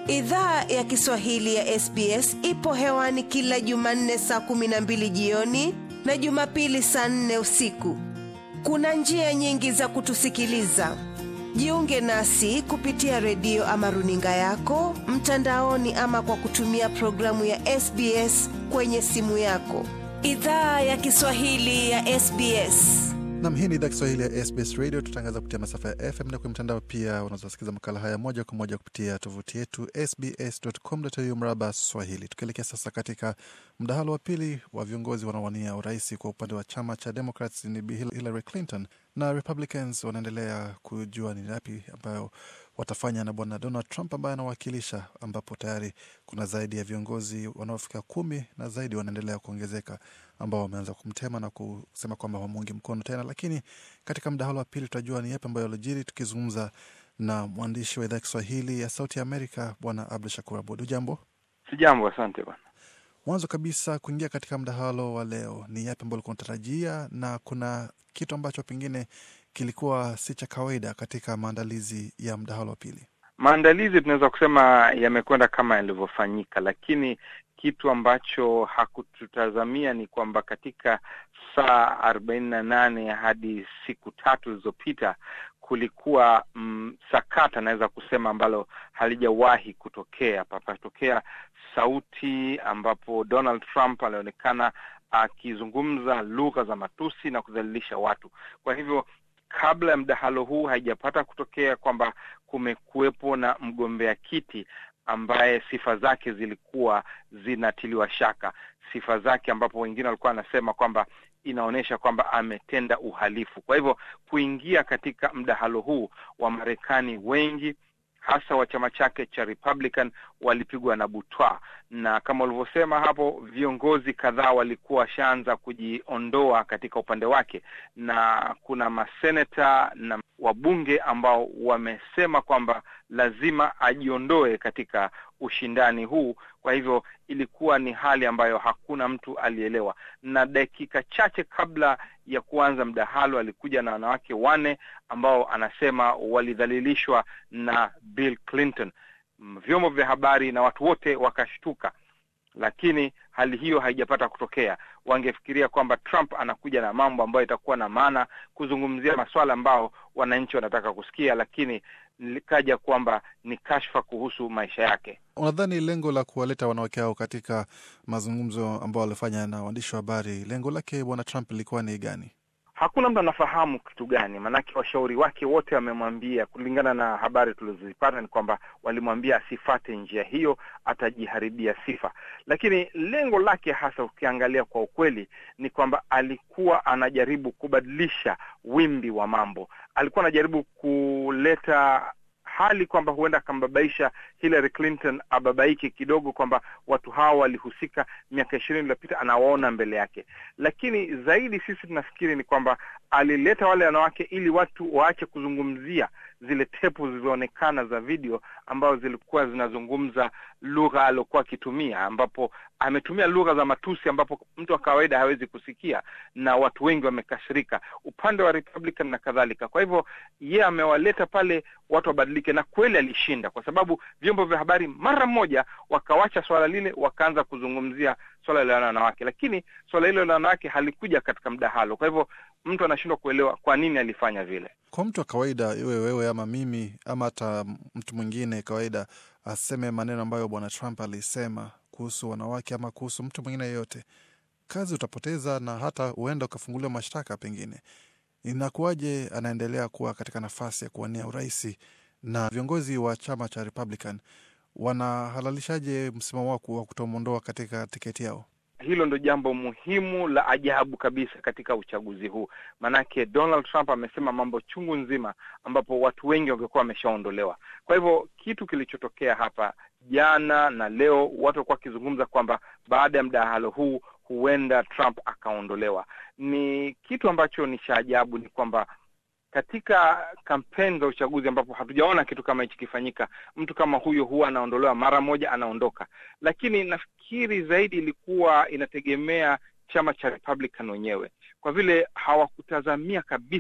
Idhaa ya Kiswahili ya SBS ipo hewani kila Jumanne saa kumi na mbili jioni na Jumapili saa nne usiku. Kuna njia nyingi za kutusikiliza. Jiunge nasi kupitia redio ama runinga yako mtandaoni, ama kwa kutumia programu ya SBS kwenye simu yako. Idhaa ya Kiswahili ya SBS. Nam, hii ni idhaa Kiswahili ya SBS Radio. Tutangaza kupitia masafa ya FM na kwenye mtandao pia. Unazosikiza makala haya moja kwa moja kupitia tovuti yetu sbs.com.au mraba Swahili. Tukielekea sasa katika mdahalo wa pili wa viongozi wanaowania urais kwa upande wa chama cha Democrats ni Bi Hillary Clinton na Republicans wanaendelea kujua ni yapi ambayo watafanya na bwana Donald Trump ambaye anawakilisha, ambapo tayari kuna zaidi ya viongozi wanaofika kumi na zaidi wanaendelea kuongezeka ambao wameanza kumtema na kusema kwamba wamuungi mkono tena. Lakini katika mdahalo wa pili tutajua ni yapi ambayo alijiri, tukizungumza na mwandishi wa idhaa ya Kiswahili ya Sauti ya Amerika bwana Abdu Shakur Abud. Ujambo? Sijambo, asante bwana. Mwanzo kabisa kuingia katika mdahalo wa leo, ni yapi ambayo ulikuwa unatarajia, na kuna kitu ambacho pengine kilikuwa si cha kawaida katika maandalizi ya mdahalo wa pili? Maandalizi tunaweza kusema yamekwenda kama yalivyofanyika, lakini kitu ambacho hakututazamia ni kwamba katika saa arobaini na nane hadi siku tatu zilizopita kulikuwa mm, sakata naweza kusema ambalo halijawahi kutokea. Papatokea sauti ambapo Donald Trump alionekana akizungumza lugha za matusi na kudhalilisha watu. Kwa hivyo kabla ya mdahalo huu haijapata kutokea kwamba kumekuwepo na mgombea kiti ambaye sifa zake zilikuwa zinatiliwa shaka, sifa zake ambapo wengine walikuwa wanasema kwamba inaonyesha kwamba ametenda uhalifu. Kwa hivyo kuingia katika mdahalo huu wa Marekani wengi hasa wa chama chake cha Republican walipigwa na butwa, na kama ulivyosema hapo, viongozi kadhaa walikuwa washaanza kujiondoa katika upande wake, na kuna maseneta na wabunge ambao wamesema kwamba lazima ajiondoe katika ushindani huu. Kwa hivyo ilikuwa ni hali ambayo hakuna mtu alielewa, na dakika chache kabla ya kuanza mdahalo alikuja na wanawake wanne ambao anasema walidhalilishwa na Bill Clinton. Vyombo vya habari na watu wote wakashtuka, lakini hali hiyo haijapata kutokea. Wangefikiria kwamba Trump anakuja na mambo ambayo itakuwa na maana kuzungumzia masuala ambao wananchi wanataka kusikia, lakini likaja kwamba ni kashfa kuhusu maisha yake. Unadhani lengo la kuwaleta wanawake hao katika mazungumzo ambao walifanya na waandishi wa habari, lengo lake bwana Trump lilikuwa ni gani? Hakuna mtu anafahamu kitu gani, maanake washauri wake wote wamemwambia, kulingana na habari tulizozipata ni kwamba walimwambia asifate njia hiyo, atajiharibia sifa. Lakini lengo lake hasa, ukiangalia kwa ukweli, ni kwamba alikuwa anajaribu kubadilisha wimbi wa mambo, alikuwa anajaribu kuleta hali kwamba huenda akambabaisha Hillary Clinton ababaike kidogo, kwamba watu hawa walihusika miaka ishirini iliyopita, anawaona mbele yake. Lakini zaidi sisi tunafikiri ni kwamba alileta wale wanawake ili watu waache kuzungumzia zile tepu zilizoonekana za video ambazo zilikuwa zinazungumza lugha aliokuwa akitumia, ambapo ametumia lugha za matusi ambapo mtu wa kawaida hawezi kusikia, na watu wengi wamekasirika upande wa Republican na kadhalika. Kwa hivyo yeye amewaleta pale watu wabadilike, na kweli alishinda, kwa sababu vyombo vya habari mara moja wakawacha swala lile, wakaanza kuzungumzia swala la wanawake, lakini swala hilo la wanawake halikuja katika mdahalo. Kwa hivyo mtu anashindwa kuelewa kwa nini alifanya vile. Kwa mtu wa kawaida, iwe wewe ama mimi ama hata mtu mwingine kawaida, aseme maneno ambayo bwana Trump alisema kuhusu wanawake ama kuhusu mtu mwingine yeyote, kazi utapoteza na hata huenda ukafunguliwa mashtaka. Pengine inakuwaje anaendelea kuwa katika nafasi ya kuwania uraisi, na viongozi wa chama cha Republican wanahalalishaje msimamo wao wa kutomwondoa katika tiketi yao? Hilo ndo jambo muhimu la ajabu kabisa katika uchaguzi huu, maanake Donald Trump amesema mambo chungu nzima, ambapo watu wengi wangekuwa wameshaondolewa. Kwa hivyo kitu kilichotokea hapa jana na leo, watu walikuwa wakizungumza kwamba baada ya mdahalo huu huenda Trump akaondolewa. Ni kitu ambacho ni cha ajabu, ni kwamba katika kampeni za uchaguzi ambapo hatujaona kitu kama hichi kifanyika, mtu kama huyo huwa anaondolewa mara moja, anaondoka. Lakini nafikiri zaidi ilikuwa inategemea chama cha Republican wenyewe, kwa vile hawakutazamia kabisa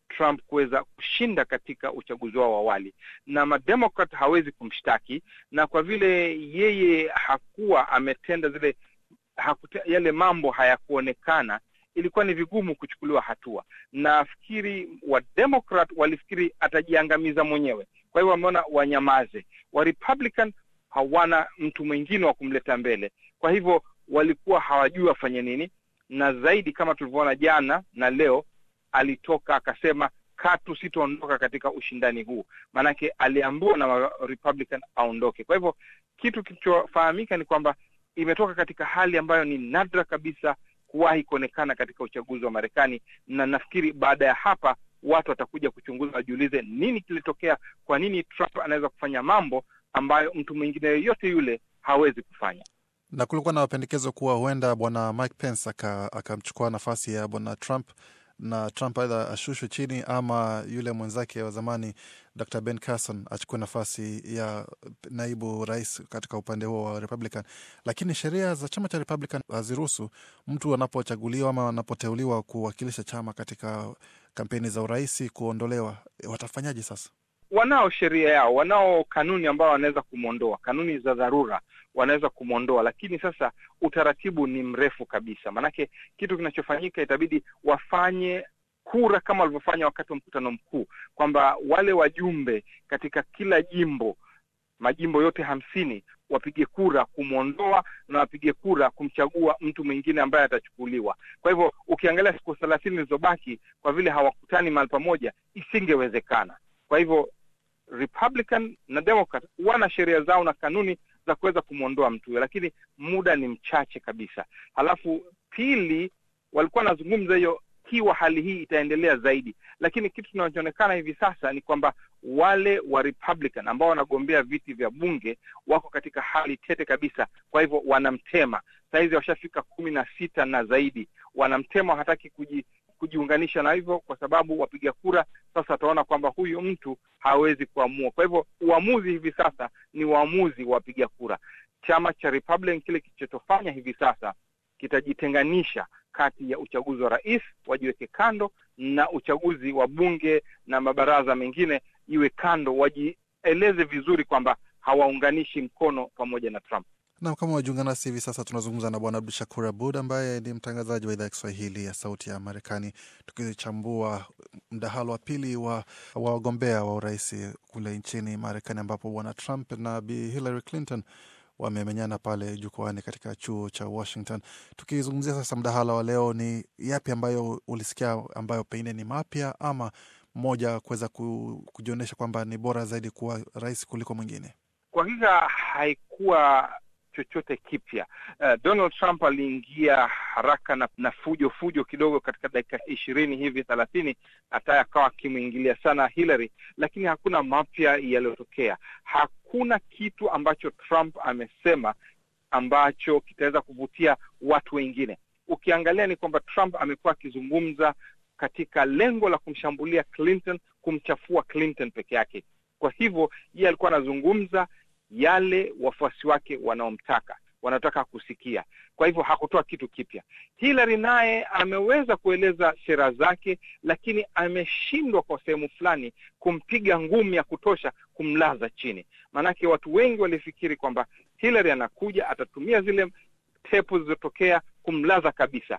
Trump kuweza kushinda katika uchaguzi wao wa awali, na mademokrat hawezi kumshtaki, na kwa vile yeye hakuwa ametenda zile hakute, yale mambo hayakuonekana, ilikuwa ni vigumu kuchukuliwa hatua. Nafikiri wademokrat walifikiri atajiangamiza mwenyewe, kwa hiyo wameona wanyamaze. Wa Republican hawana mtu mwingine wa kumleta mbele, kwa hivyo walikuwa hawajui wafanye nini, na zaidi kama tulivyoona jana na leo, alitoka akasema katu sitaondoka katika ushindani huu, maanake aliambiwa na Republican aondoke. Kwa hivyo kitu kilichofahamika ni kwamba imetoka katika hali ambayo ni nadra kabisa kuwahi kuonekana katika uchaguzi wa Marekani, na nafikiri baada ya hapa watu watakuja kuchunguza, wajiulize nini kilitokea, kwa nini Trump anaweza kufanya mambo ambayo mtu mwingine yoyote yule hawezi kufanya. Na kulikuwa na mapendekezo kuwa huenda bwana Mike Pence akamchukua nafasi ya bwana Trump na Trump aidha ashushwe chini ama yule mwenzake wa zamani Dr Ben Carson achukue nafasi ya naibu rais katika upande huo wa Republican. Lakini sheria za chama cha Republican haziruhusu mtu anapochaguliwa ama anapoteuliwa kuwakilisha chama katika kampeni za urais kuondolewa. Watafanyaje sasa? Wanao sheria yao, wanao kanuni ambao wanaweza kumwondoa, kanuni za dharura wanaweza kumwondoa, lakini sasa utaratibu ni mrefu kabisa. Maanake kitu kinachofanyika itabidi wafanye kura kama walivyofanya wakati wa mkutano mkuu, kwamba wale wajumbe katika kila jimbo, majimbo yote hamsini, wapige kura kumwondoa na wapige kura kumchagua mtu mwingine ambaye atachukuliwa. Kwa hivyo ukiangalia siku thelathini zilizobaki, kwa vile hawakutani mahali pamoja, isingewezekana. Kwa hivyo Republican na Democrat wana sheria zao na kanuni za kuweza kumwondoa mtu huyo, lakini muda ni mchache kabisa. Halafu pili, walikuwa wanazungumza hiyo kiwa hali hii itaendelea zaidi, lakini kitu kinachoonekana hivi sasa ni kwamba wale wa Republican ambao wanagombea viti vya bunge wako katika hali tete kabisa. Kwa hivyo wanamtema sahizi, washafika kumi na sita na zaidi, wanamtema, hataki kuji kujiunganisha na hivyo, kwa sababu wapiga kura sasa wataona kwamba huyu mtu hawezi kuamua. Kwa hivyo uamuzi hivi sasa ni uamuzi wa wapiga kura. Chama cha Republican kile kilichotofanya hivi sasa kitajitenganisha kati ya uchaguzi wa rais wajiweke kando na uchaguzi wa bunge na mabaraza mengine iwe kando, wajieleze vizuri kwamba hawaunganishi mkono pamoja na Trump. Na kama wajiunga nasi hivi sasa, tunazungumza na Bwana Abdu Shakur Abud ambaye ni mtangazaji wa idhaa ya Kiswahili ya Sauti ya Marekani, tukichambua mdahalo wa pili wa wagombea wa urais kule nchini Marekani, ambapo Bwana Trump na Bi Hillary Clinton wamemenyana pale jukwani katika chuo cha Washington. Tukizungumzia sasa mdahalo wa leo, ni yapi ambayo ulisikia ambayo pengine ni mapya ama mmoja kuweza kujionyesha kwamba ni bora zaidi kuwa rais kuliko mwingine? Kwa hakika haikuwa chochote kipya. Uh, Donald Trump aliingia haraka na, na fujo fujo kidogo katika dakika ishirini hivi thelathini, hata akawa akimwingilia sana Hillary, lakini hakuna mapya yaliyotokea. Hakuna kitu ambacho Trump amesema ambacho kitaweza kuvutia watu wengine. Ukiangalia ni kwamba Trump amekuwa akizungumza katika lengo la kumshambulia Clinton, kumchafua Clinton peke yake. Kwa hivyo yeye alikuwa anazungumza yale wafuasi wake wanaomtaka wanataka kusikia. Kwa hivyo hakutoa kitu kipya. Hillary naye ameweza kueleza sera zake, lakini ameshindwa kwa sehemu fulani kumpiga ngumi ya kutosha kumlaza chini. Maanake watu wengi walifikiri kwamba Hillary anakuja atatumia zile tepu zilizotokea kumlaza kabisa,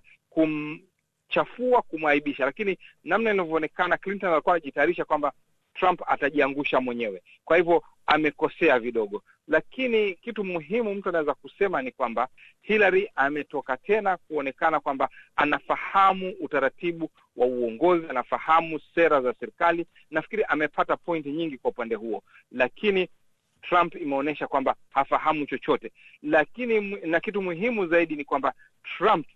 kumchafua, kumwaibisha, lakini namna inavyoonekana Clinton alikuwa anajitayarisha kwamba Trump atajiangusha mwenyewe. Kwa hivyo amekosea vidogo, lakini kitu muhimu mtu anaweza kusema ni kwamba Hillary ametoka tena kuonekana kwamba anafahamu utaratibu wa uongozi, anafahamu sera za serikali. Nafikiri amepata pointi nyingi kwa upande huo, lakini Trump imeonyesha kwamba hafahamu chochote. Lakini na kitu muhimu zaidi ni kwamba Trump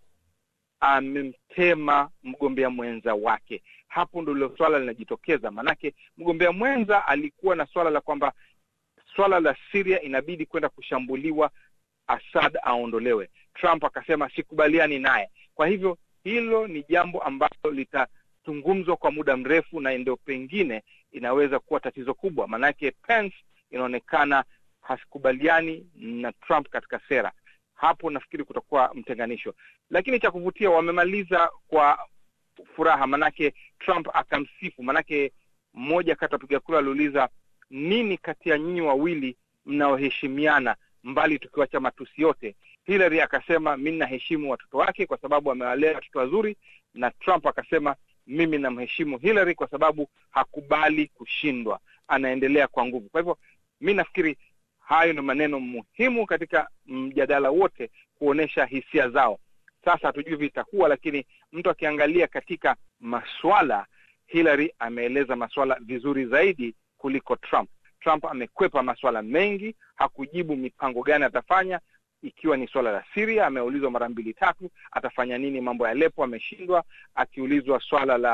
amemtema mgombea mwenza wake. Hapo ndilo swala linajitokeza, maanake mgombea mwenza alikuwa na swala la kwamba swala la Syria inabidi kwenda kushambuliwa, Assad aondolewe. Trump akasema sikubaliani naye. Kwa hivyo hilo ni jambo ambalo litazungumzwa kwa muda mrefu, na ndio pengine inaweza kuwa tatizo kubwa, maanake Pence inaonekana hasikubaliani na Trump katika sera hapo nafikiri kutakuwa mtenganisho, lakini cha kuvutia wamemaliza kwa furaha, manake Trump akamsifu. Manake mmoja kati wapiga kura aliuliza nini kati ya nyinyi wawili mnaoheshimiana mbali tukiwacha matusi yote. Hillary akasema mi naheshimu watoto wake kwa sababu amewalea watoto wazuri, na Trump akasema mimi namheshimu Hillary kwa sababu hakubali kushindwa, anaendelea kwa nguvu. Kwa hivyo mi nafikiri hayo ni maneno muhimu katika mjadala wote, kuonyesha hisia zao. Sasa hatujui vitakuwa, lakini mtu akiangalia katika maswala, Hillary ameeleza maswala vizuri zaidi kuliko Trump. Trump amekwepa maswala mengi, hakujibu mipango gani atafanya. Ikiwa ni swala la Syria, ameulizwa mara mbili tatu, atafanya nini mambo ya Aleppo, ameshindwa. Akiulizwa swala la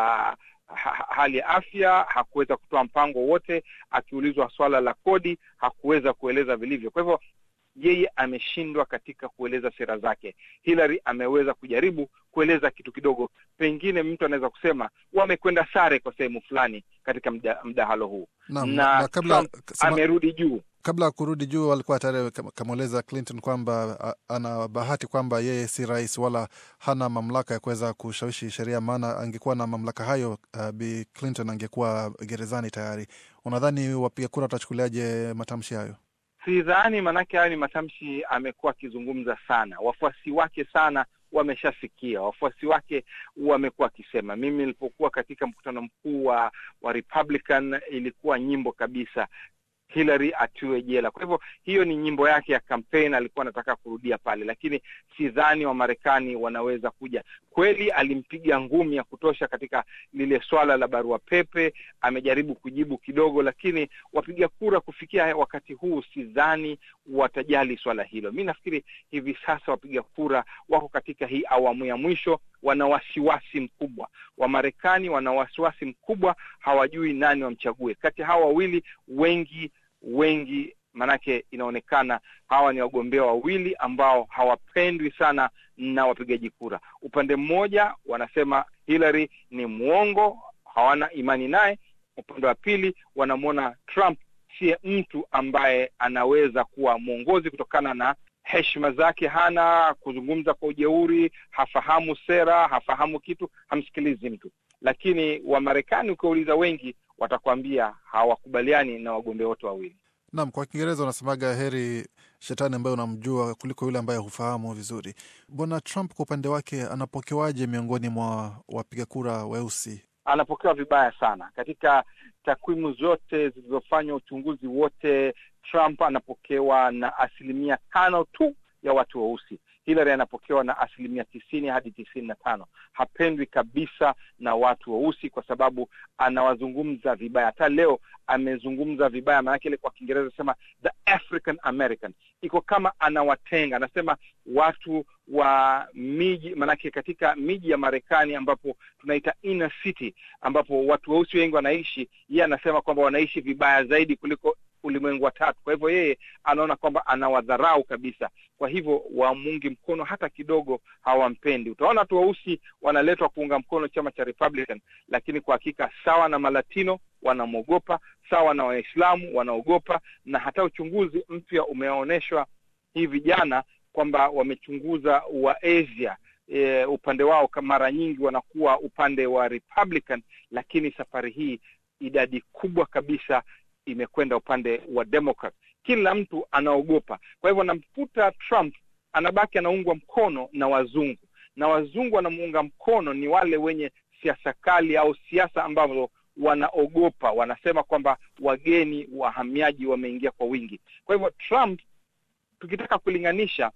ha hali ya afya, hakuweza kutoa mpango wote. Akiulizwa swala la kodi, hakuweza kueleza vilivyo. Kwa hivyo yeye ameshindwa katika kueleza sera zake. Hillary ameweza kujaribu kueleza kitu kidogo, pengine mtu anaweza kusema wamekwenda sare kwa sehemu fulani katika mda, mdahalo huu Naam, na, na kabla- Trump sema- amerudi juu. kabla ya kurudi juu alikuwa tayari kam- kamweleza Clinton kwamba a- ana bahati kwamba yeye si rais wala hana mamlaka ya kuweza kushawishi sheria, maana angekuwa na mamlaka hayo, uh, Bi Clinton angekuwa gerezani tayari. Unadhani wapiga kura watachukuliaje matamshi hayo? Sidhani, maanake hayo ni matamshi amekuwa akizungumza sana, wafuasi wake sana wameshasikia, wafuasi wake wamekuwa akisema. Mimi nilipokuwa katika mkutano mkuu wa wa Republican ilikuwa nyimbo kabisa Hillary atiwe jela. Kwa hivyo hiyo ni nyimbo yake ya kampeni, alikuwa anataka kurudia pale, lakini sidhani Wamarekani wanaweza kuja. Kweli alimpiga ngumi ya kutosha katika lile swala la barua pepe, amejaribu kujibu kidogo, lakini wapiga kura kufikia wakati huu sidhani watajali swala hilo. Mi nafikiri hivi sasa wapiga kura wako katika hii awamu ya mwisho, wana wasiwasi mkubwa. Wamarekani wana wasiwasi mkubwa, hawajui nani wamchague kati ya hawa wawili. Wengi wengi, manake inaonekana hawa ni wagombea wawili ambao hawapendwi sana na wapigaji kura. Upande mmoja wanasema Hillary ni mwongo, hawana imani naye. Upande wa pili wanamwona Trump siye mtu ambaye anaweza kuwa mwongozi kutokana na heshima zake, hana kuzungumza kwa ujeuri, hafahamu sera, hafahamu kitu, hamsikilizi mtu. Lakini Wamarekani ukiwauliza wengi, watakwambia hawakubaliani na wagombea wote wawili. Naam, kwa Kiingereza unasemaga heri shetani ambaye unamjua kuliko yule ambaye hufahamu vizuri. Bwana Trump kwa upande wake anapokewaje miongoni mwa wapiga kura weusi? Anapokewa vibaya sana katika takwimu zote zilizofanywa, uchunguzi wote, Trump anapokewa na asilimia tano tu ya watu weusi. Hillary anapokewa na asilimia tisini hadi tisini na tano. Hapendwi kabisa na watu weusi kwa sababu anawazungumza vibaya. Hata leo amezungumza vibaya, maanake ile kwa Kiingereza sema the African American, iko kama anawatenga. Anasema watu wa miji, maanake katika miji ya Marekani ambapo tunaita inner city, ambapo watu weusi wengi wanaishi, yeye anasema kwamba wanaishi vibaya zaidi kuliko ulimwengu wa tatu. Kwa hivyo yeye anaona kwamba anawadharau kabisa, kwa hivyo wamungi mkono hata kidogo, hawampendi. Utaona watu weusi wanaletwa kuunga mkono chama cha Republican, lakini kwa hakika sawa na Malatino wanamwogopa, sawa na Waislamu wanaogopa, na hata uchunguzi mpya umeonyeshwa hivi jana kwamba wamechunguza wa Asia e, upande wao mara nyingi wanakuwa upande wa Republican, lakini safari hii idadi kubwa kabisa imekwenda upande wa Democrat. Kila mtu anaogopa, kwa hivyo anamkuta Trump anabaki anaungwa mkono na wazungu, na wazungu wanamuunga mkono ni wale wenye siasa kali au siasa ambazo wanaogopa, wanasema kwamba wageni wahamiaji wameingia kwa wingi. Kwa hivyo Trump, tukitaka kulinganisha,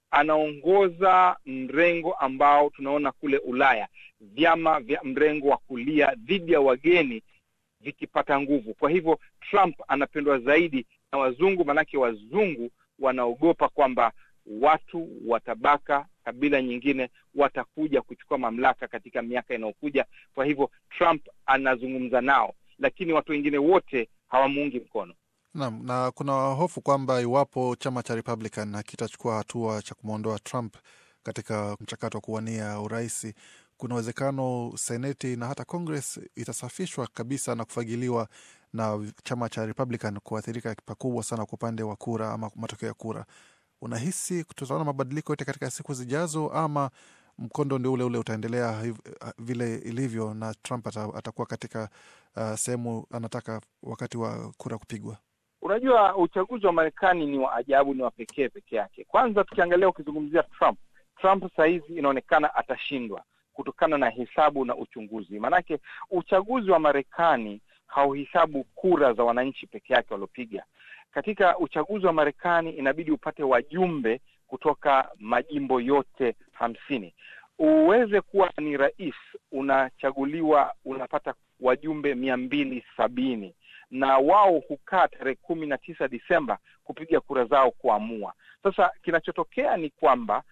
anaongoza mrengo ambao tunaona kule Ulaya, vyama vya mrengo wa kulia dhidi ya wageni vikipata nguvu. Kwa hivyo Trump anapendwa zaidi na wazungu, maanake wazungu wanaogopa kwamba watu wa tabaka kabila nyingine watakuja kuchukua mamlaka katika miaka inayokuja. Kwa hivyo Trump anazungumza nao, lakini watu wengine wote hawamuungi mkono. Naam, na kuna hofu kwamba iwapo chama cha Republican hakitachukua hatua cha kumwondoa Trump katika mchakato wa kuwania uraisi, kuna uwezekano seneti na hata Congress itasafishwa kabisa na kufagiliwa na chama cha Republican kuathirika pakubwa sana kwa upande wa kura ama matokeo ya kura. Unahisi tutaona mabadiliko yote katika siku zijazo, ama mkondo ndio ule ule utaendelea hiv- vile ilivyo, na Trump ata, atakuwa katika uh, sehemu anataka wakati wa kura kupigwa. Unajua, uchaguzi wa Marekani ni wa ajabu, ni wa pekee peke yake. Kwanza tukiangalia, ukizungumzia Trump, Trump sahizi inaonekana atashindwa kutokana na hesabu na uchunguzi. Maanake uchaguzi wa Marekani hauhesabu kura za wananchi peke yake waliopiga. Katika uchaguzi wa Marekani inabidi upate wajumbe kutoka majimbo yote hamsini uweze kuwa ni rais, unachaguliwa, unapata wajumbe mia mbili sabini na wao hukaa tarehe kumi na tisa Disemba kupiga kura zao kuamua. Sasa kinachotokea ni kwamba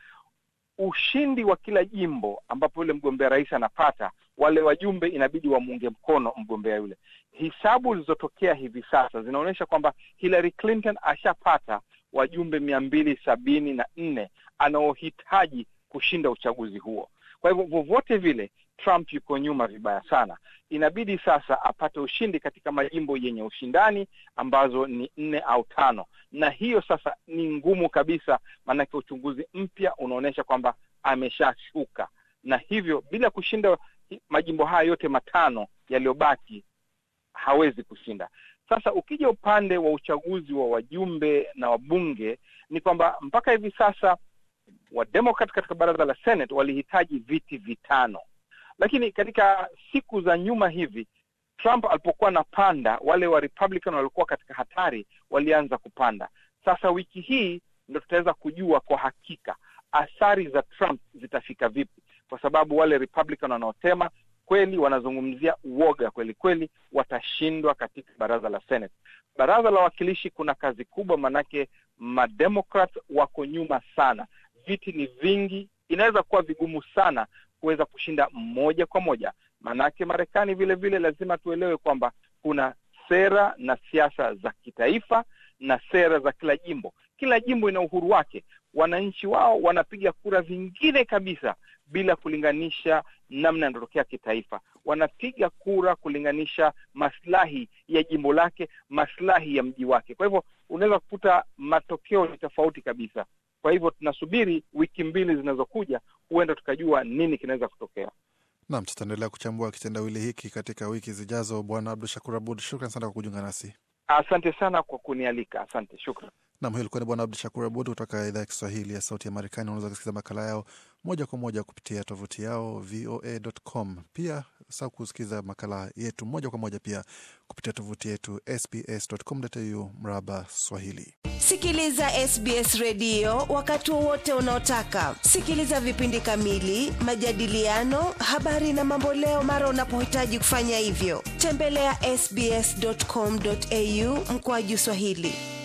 ushindi wa kila jimbo ambapo yule mgombea rais anapata, wale wajumbe inabidi wamuunge mkono mgombea yule. Hisabu zilizotokea hivi sasa zinaonyesha kwamba Hillary Clinton ashapata wajumbe mia mbili sabini na nne anaohitaji kushinda uchaguzi huo. Kwa hivyo vyovyote vile Trump yuko nyuma vibaya sana. Inabidi sasa apate ushindi katika majimbo yenye ushindani ambazo ni nne au tano, na hiyo sasa ni ngumu kabisa, maanake uchunguzi mpya unaonyesha kwamba ameshashuka, na hivyo bila kushinda majimbo haya yote matano yaliyobaki hawezi kushinda. Sasa ukija upande wa uchaguzi wa wajumbe na wabunge, ni kwamba mpaka hivi sasa Wademokrat katika baraza la Senate walihitaji viti vitano, lakini katika siku za nyuma hivi Trump alipokuwa anapanda, wale wa Republican walikuwa katika hatari, walianza kupanda. Sasa wiki hii ndo tutaweza kujua kwa hakika athari za Trump zitafika vipi, kwa sababu wale Republican wanaosema kweli wanazungumzia uoga kweli kweli, watashindwa katika baraza la Senate. Baraza la wawakilishi kuna kazi kubwa, manake mademokrat wako nyuma sana, viti ni vingi, inaweza kuwa vigumu sana kuweza kushinda moja kwa moja. Maanake Marekani vile vile lazima tuelewe kwamba kuna sera na siasa za kitaifa na sera za kila jimbo. Kila jimbo ina uhuru wake, wananchi wao wanapiga kura vingine kabisa bila kulinganisha namna yanatokea kitaifa. Wanapiga kura kulinganisha maslahi ya jimbo lake, maslahi ya mji wake. Kwa hivyo unaweza kukuta matokeo ni tofauti kabisa. Kwa hivyo tunasubiri wiki mbili zinazokuja, huenda tukajua nini kinaweza kutokea. Nam, tutaendelea kuchambua kitendawili hiki katika wiki zijazo. Bwana Abdu Shakur Abud, shukran sana kwa kujiunga nasi. Asante sana kwa kunialika, asante, shukran. Nam, huyo ilikuwa ni Bwana Abdu Shakur Abud kutoka idhaa ya Kiswahili ya Sauti ya Marekani. Unaweza kusikiliza makala yao moja kwa moja kupitia tovuti yao voa.com. Pia saa kusikiliza makala yetu moja kwa moja pia kupitia tovuti yetu sbs.com.au mraba Swahili. Sikiliza SBS redio wakati wowote unaotaka. Sikiliza vipindi kamili, majadiliano, habari na mamboleo mara unapohitaji kufanya hivyo. Tembelea ya sbs.com.au mkoaju Swahili.